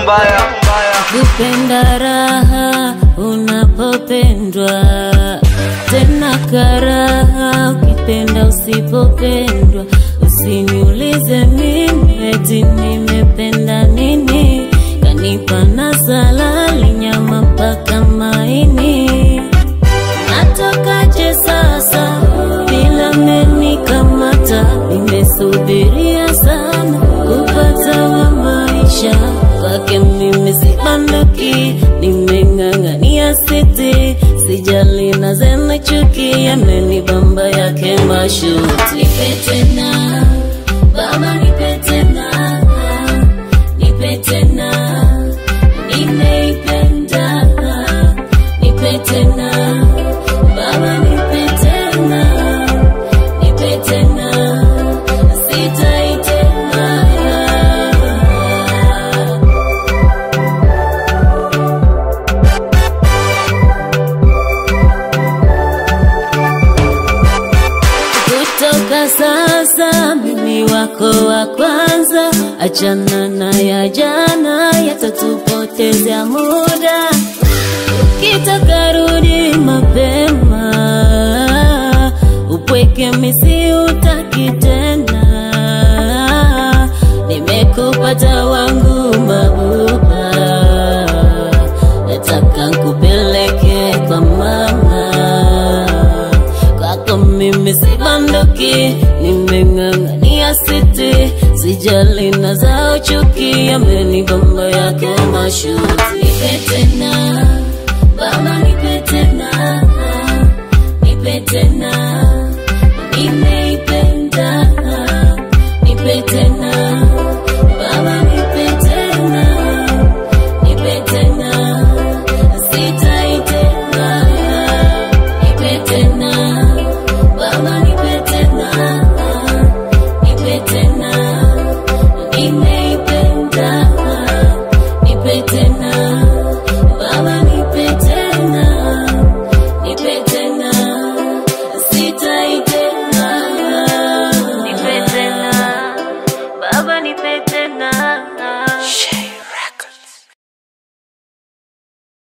mbaya kupenda raha unapopendwa tena karaha ukipenda usipopendwa usiniulize mimi eti nimependa nini kanipa na salali nyama mpaka maini natokaje sasa bila menikamata nimesubiria sana kupata wa maisha kwake mimi sibanduki nimeng'ang'ania siti sijali na zena chuki yamenibamba yake mashuti nipe tena baba nipe tena nipe tena nimeipenda nipe tena baba nipe tena nipe tena sitaitema kutoka sasa mimi wako wa kwanza achana na ya jana yatatupotezea muda ukitaka rudi mapema upweke misi utaki tena nimekupata wangu mabuba nataka nkupeleke kwa mama kwako mimi sibanduki nimeng'ang'ania siti sijali na zao chuki amenibamba yake mashuti nipe tena baba nipe tena nipe tena